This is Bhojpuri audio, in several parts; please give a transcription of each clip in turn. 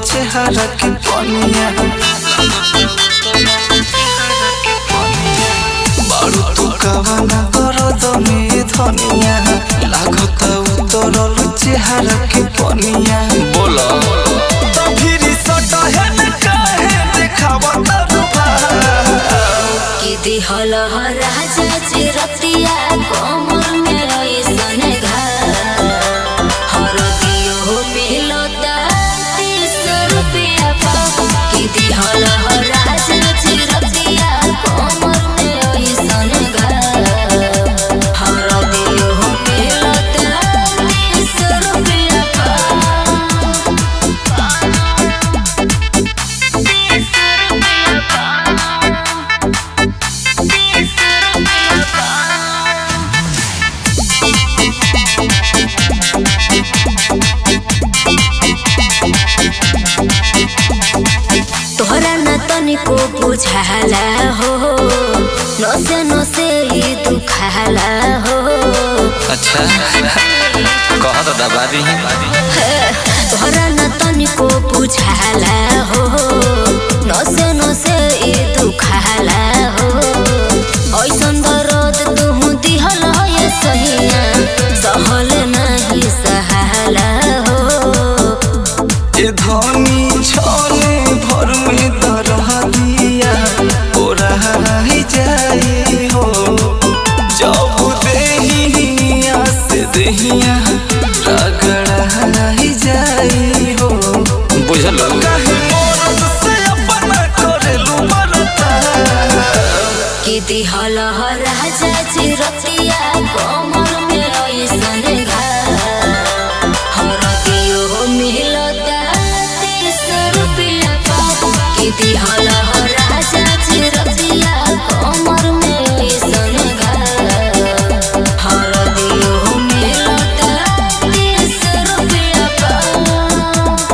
चेहरा के पनिया बारू तू कवना दर्द में धनिया लागत उतरल चेहरा के पनिया बोला तो फिर सटहे न काहे देखावत रूपा कि दिहल राजा चिरतिया कोमर में ऐसन घाव हरदियो मिलता तीस रुपया पाव कि दिहल राजा चिरतिया कोमर में ऐसन घाव हरदियो मिलता तीस रुपया पाव तीस रुपया पाव तोहरा न तनिको बुझाला हो नसे नसे ई दुखाला हो अच्छा कह तो दबा दी तोहरा न तनिको बुझाला हो नसे नसे ई दुखाला हो ऐसन दर्द तुहु दिहल ये सहिया सहल नाही सहाला हो ए धनी छले भर में दरह दिया ओरा ही जाई हो जब देहिया से देहिया रगड़ा ही जाई हो बुझल कहीं मोरत से अपना करेलू मरता कि दिहल राजा चिरतिया कोमर में ऐसन घाव हरदियो मिलता तीस रुपया पाव कि दिहल राजा चिरतिया कोमर में ऐसन घाव हरदियो मिलता तीस रुपया पाव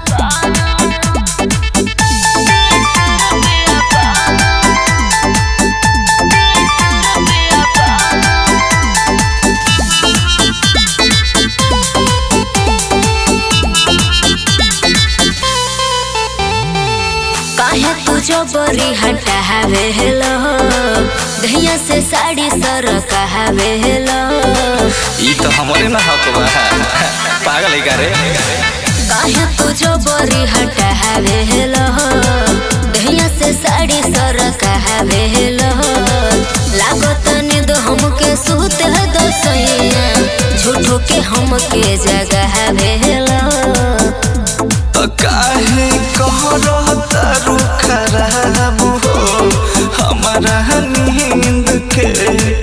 काहे तू जो बरी हटावे हेलो दहिया से साड़ी सर कहावे हेलो ई तो हमारे ना हक बा पागल है का रे काहे तू जो बरी हटावे हेलो दहिया से साड़ी सर कहावे हेलो लागत निद हमके सूत दो सैया झूठो के हमके जगावे हेलो तो काहे कह रहता रुखा रहबू हो हमारा नींद के